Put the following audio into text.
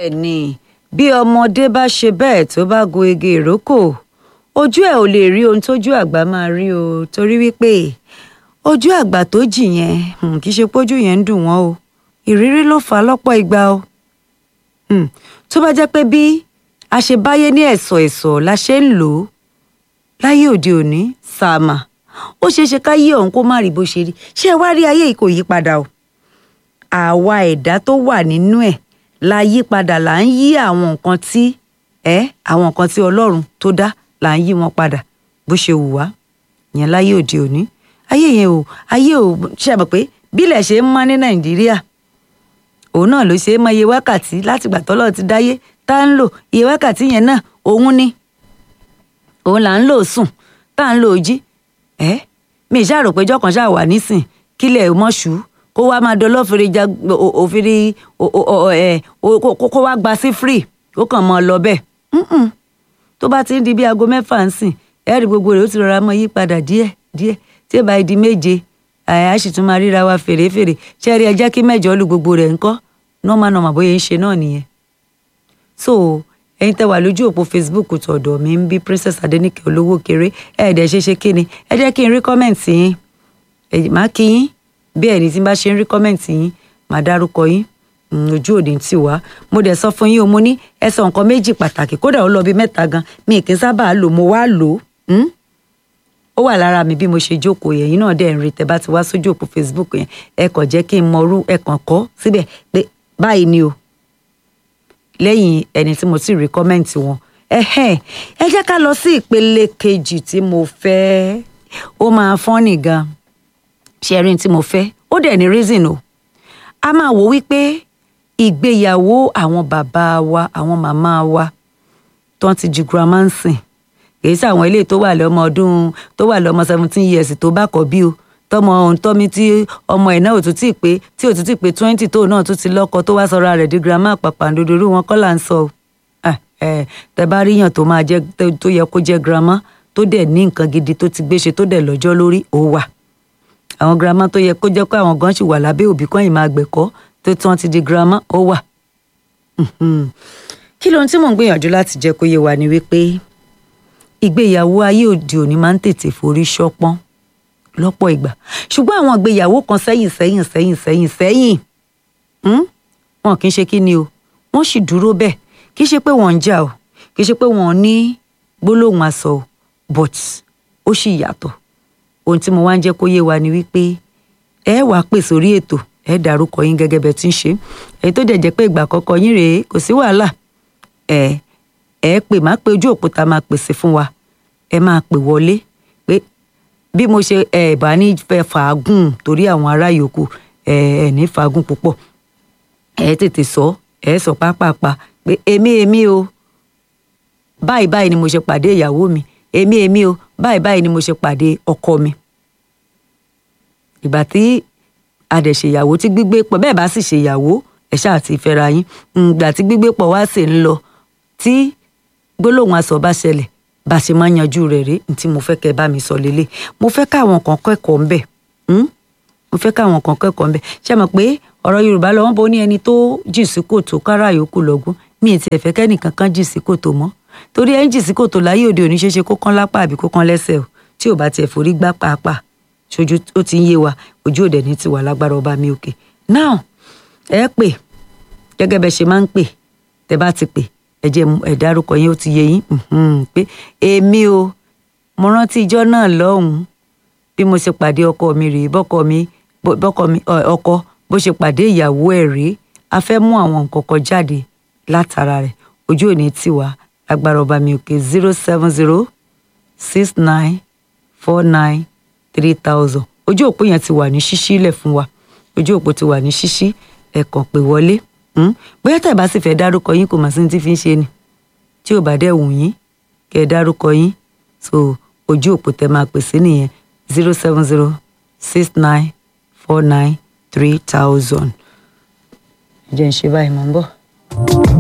bẹ́ẹ̀ ni bí ọmọdé bá ṣe bẹ́ẹ̀ tó bá gun igi ìrókò ojú ẹ̀ ò lè rí ohun tójú àgbà máa rí o torí wípé ojú àgbà tó jì yẹn hmm, kì í ṣe pójú yẹn ń dùn wọ́n o ìrírí ló fà á lọ́pọ̀ ìgbà o Hmm, tó bá jẹ́ pé bí a ṣe báyé ní ẹ̀sọ̀ ẹ̀sọ̀ la ṣe ń lò ó láyé òde òní sàmà ó ṣeé ṣe ká yí ọ̀hún kó má rí bó ṣe rí ṣé ẹ wá rí ayé yìí kò yí padà o àwa ẹ̀dá tó wà nínú ẹ̀ la yí padà là ń yí àwọn nǹkan tí ẹ àwọn nǹkan tí Ọlọ́run tó dá là ń yí wọn padà bó ṣe wù wá yẹn láyé òde òní ayé yẹn o ayé o ṣe mọ̀ pé bílẹ̀ ṣe ń mọ́ ní Nàìjíríà òun náà ló ṣe é mọ iye wákàtí látìgbà tọ́lọ́ ti dáyé tá ń lò iye wákàtí yẹn náà òun ni òun là ń lò sùn tá à ń lò jí ẹ mi ìṣá rò pé jọkàn ṣáà wà nísìn kílẹ̀ mọ́ṣú kó wá máa dán lọ́fẹ̀rẹ̀ ja òfìrí kó wá gba sí free ó kàn mọ́ ọ lọ bẹ́ẹ̀ tó bá ti ń di bí aago mẹ́fà ń sìn ẹ rí gbogbo rẹ̀ ó ti rọra mọ́ yí padà díẹ̀ díẹ̀ tí ẹ bá di méje àyà sì tún máa ríra wa fèrèfèrè ṣe rí ẹ jẹ́ kí mẹ́jọ lu gbogbo rẹ̀ ńkọ́ nọ́ọ̀mà nọ́ọ̀mà bóyá ń ṣe náà nìyẹn. so ẹ̀yin tẹ́ wà lójú òpó facebook tọ̀dọ̀ mi ń bí princess adenike olówó kéré ẹ ẹ̀dẹ̀ ṣe ṣe kí ni ẹ jẹ́ kí n rí kọ́mẹ̀ntì yín ẹ má kí yín bí ẹni tí n bá ṣe ń rí kọ́mẹ̀ntì yín má dárúkọ yín ojú òde ń tì wá mo dẹ̀ sọ fún yín o mo ní ẹ sọ nǹkan méjì pàtàkì kódà ó lọ bí mẹ́ta gan mi kì í sábà lò mo wá lò ó ó wà lára mi bí mo ṣe jókòó yẹn yín náà dẹ̀ ń rí tẹ́ bá ti wá sójú òpó facebook yẹn ẹ kàn jẹ́ kí n mọrú ẹ kàn kọ́ síbẹ̀ pé báyìí ni o lẹ́yìn ẹni tí mo ti rí kọ́mẹ́ǹtì wọn ẹ jẹ́ ká lọ sí ìpele kejì tí mo fẹ́ ó máa fọ́nì gan ṣẹ́rin tí mo fẹ́ ó dẹ̀ ní reason o a máa wò wípé ìgbéyàwó àwọn bàbá wa àwọn màmá wa tó ń ti ju grandma ń sìn kì í ṣe àwọn ilé tó wà lọ́mọ ọdún tó wà lọ́mọ seventeen years tó bá kọ́ bí o tọmọ òǹtọ́mi tí ọmọ ẹ̀ náà ò tún tí ì pé tí ò tún tí ì pé twenty tó náà tún ti lọ́kọ tó wá sọra rẹ̀ di girama pàpàǹdodo irú wọn kọ́ là ń sọ o tẹ bá ríyàn tó máa jẹ tó yẹ kó jẹ girama tó dẹ̀ ní nǹkan gidi tó ti gbéṣe tó dẹ̀ lọ́jọ́ lórí ó wà àwọn girama tó yẹ kó jẹ́ pé àwọn gan ṣì wà lábẹ́ òbí kan yìí máa gbẹ̀kọ́ tó tí wọ́n ti di girama ó wà. kí lóhun tí mò ń gbìyànjú láti jẹ́ kó yé wa ni wípé ìgbéyàwó ayé òde òní máa ń tètè forí ṣọpọ́n lọ́pọ̀ ìgbà ṣùgbọ́n àwọn ìgbéyàwó kan sẹ́yìn sẹ́yìn sẹ́yìn sẹ́yìn sẹ́yìn wọn kì í ṣe kí ni o wọ́n sì dúró bẹ́ẹ̀ kì í ṣe pé wọ́n ń jà o kì í ṣe pé wọ́n ní gbólóhùn asọ o but ó sì yàtọ̀ ohun tí mo wá ń jẹ́ kó yé wa ni wípé ẹ wàá pè sórí ètò ẹ dárúkọ yín gẹ́gẹ́ bẹ́ẹ̀ tí ń ṣe èyí tó dẹ̀ jẹ́ pé ìgbà àkọ́kọ́ yín rèé kò sí wàhálà ẹ ẹ pè má pé ojú òpó ta máa pèsè fún wa ẹ máa pè wọlé pé bí mo ṣe ẹ bá ní fẹ́ fàágùn torí àwọn ará yòókù ẹ ẹ ní fàágùn púpọ̀ ẹ tètè sọ ẹ sọ pápápá pé èmi èmi o báyìí báyìí ni mo ṣe pàdé ìyàwó mi èmi èmi o báyìí báyìí ni mo ṣe pàdé ọkọ mi ìgbà tí adẹ̀ṣèyàwó tí gbígbé pọ̀ bẹ́ẹ̀ bá sì ṣèyàwó ẹ̀ ṣáà ti fẹ́ra yín ìgbà tí gbígbé pọ̀ wá sì ń lọ tí gbólóhùn aṣọ bá ṣẹlẹ̀ bá a ṣe máa ń yanjú rẹ̀ rí tí mo fẹ́ kẹ́ bá mi sọ lélẹ̀ mo fẹ́ káwọn kan kẹ́kọ̀ọ́ ńbẹ̀ mo fẹ́ káwọn kan kẹ́kọ̀ọ́ ńbẹ̀ ṣé mọ̀ pé ọ̀rọ̀ Yorùbá lọ́wọ́ bó ní ẹni tó jì sí kòtò kára yòókù lọ́gùn mi ì tiẹ̀ fẹ́ kẹ́nìkan kan jì sí kòtò mọ́ torí ẹ̀ ń jì sí kòtò láyé òde òní ṣeéṣe kó kán lápá àbí kó kán lẹ́sẹ̀ o tí ò bá tiẹ̀ forí gbá pàápàá ṣojú ó ti ń yé wa ojú òde ní tiwa lágbára ọba mi òkè now ẹ pè gẹ́gẹ́ bẹ ṣe máa ń pè tẹ bá ti pè ẹ jẹ́ ẹ dárúkọ yín ó ti yé yín pé èmi o mo rántí ijọ́ náà lọ́hùnún bí mo ṣe pàdé ọkọ mi rèé bọ́kọ mi bọ́kọ mi ọkọ bó ṣe pàdé ìyàwó ẹ̀ rèé a fẹ́ mú àwọn nǹkan kan jáde látara rẹ̀ ojú òní tiwa agbára ọba mi òkè zero seven zero six nine four nine three thousand ojú òpó yẹn ti wà ní ṣíṣí lẹ̀ fún wa ojú òpó ti wà ní ṣíṣí ẹ kàn pè wọlé bóyá tẹ̀ bá sì fẹ́ dárúkọ yín kò mà sí ní tí fi ń ṣe ni tí ò bá dẹ̀ wù yín kẹ́ ẹ dárúkọ yín so ojú òpó tẹ máa pè sí nìyẹn zero seven zero six nine four nine three thousand. ẹ jẹ́ ń ṣe báyìí mò ń bọ̀.